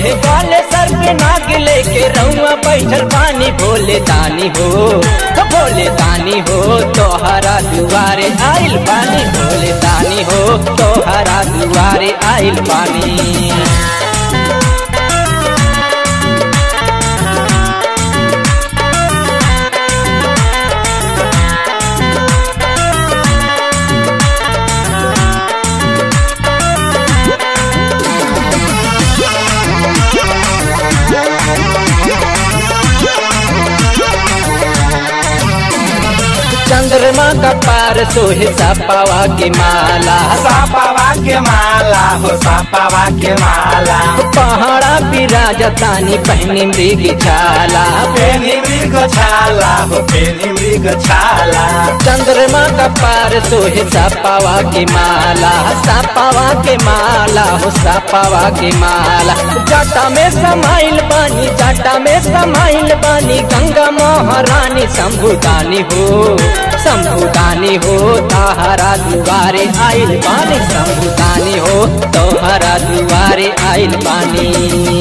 सोहे काले सर पे नाग लेके रउआ बैठल पानी भोले दानी हो भोले दानी हो तोहरा दुआरे आइल पानी भोले दानी हो तोहरा दुआरे आइल पानी चंद्रमा का पार सोहे सपावा के माला सापावा के माला हो सापावा के माला पहाड़ा विराजतानी पहनी मृग छाला पेनी मृग छाला हो पेनी मृग छाला चंद्रमा का पार सोहे सपावा के माला सपावा के माला हो सपावा के माला जटा में समाइल बानी जटा में समाइल बानी गंगा महारानी शंभुदानी हो शंभुदानी हो ताहरा दुआरे आइल बानी शंभुदानी हो तोहरा दुआरे आइल बानी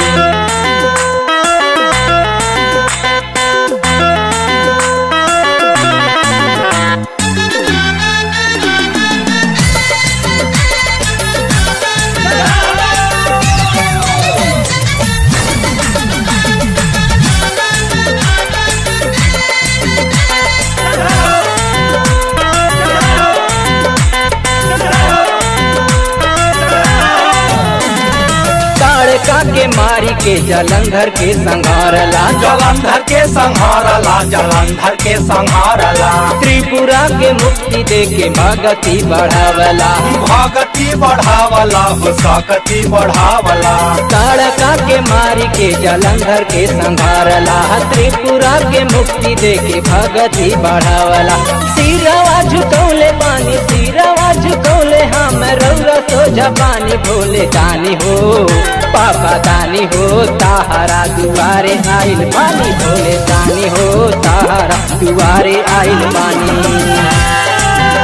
ताड़का के मारी के जलंधर के संघारला जलंधर के संहारला जलंधर के संहारला त्रिपुरा के मुक्ति दे के भगति बढ़ावला भगति बढ़ावला हो सकति बढ़ावला ताड़का के मारी के जलंधर के संघारला त्रिपुरा के मुक्ति दे के भगति बढ़ावला सिरवा झुकौले पानी सिरवा झुकौले हम रौरा सोझा पानी भोले दानी हो पापा दानी हो ताहरा दुआरे आइल पानी भोले दानी हो ताहरा दुआरे आइल पानी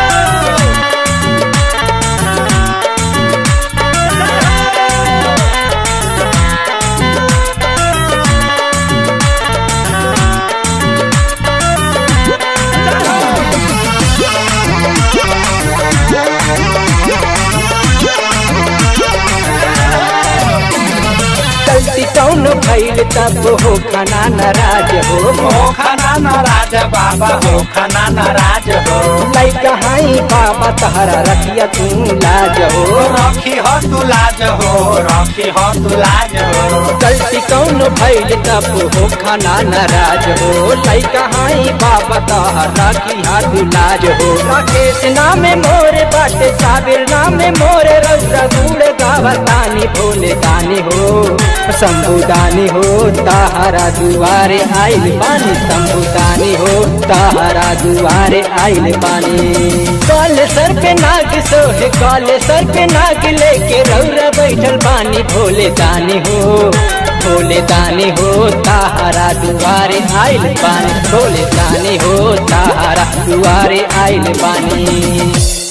गलती कौन भइल तब हो खाना नाराज हो हो खाना नाराज बाबा हो खाना नाराज हो लैका हाई बाबा तहरा रखिया तू लाज हो रखी हो तू लाज हो रखी हो तू लाज हो गलती कौन भइल तब हो खाना नाराज हो लैका हाई बाबा तहरा रखिया तू लाज हो राकेश नामे मोरे बाटे साबिर नामे मोरे रौरा गुड़ गावतानी भोले दानी हो शंभुदानी हो ताहरा दुआरे आइल पानी शंभुदानी हो ताहरा दुआरे आइल पानी काल सर पे नाग सोहे काल सर पे नाग लेके रौरा बैठल पानी भोले दानी हो भोले दानी हो ताहरा दुआरे आइल पानी भोले दानी हो ताहरा दुआरे आइल पानी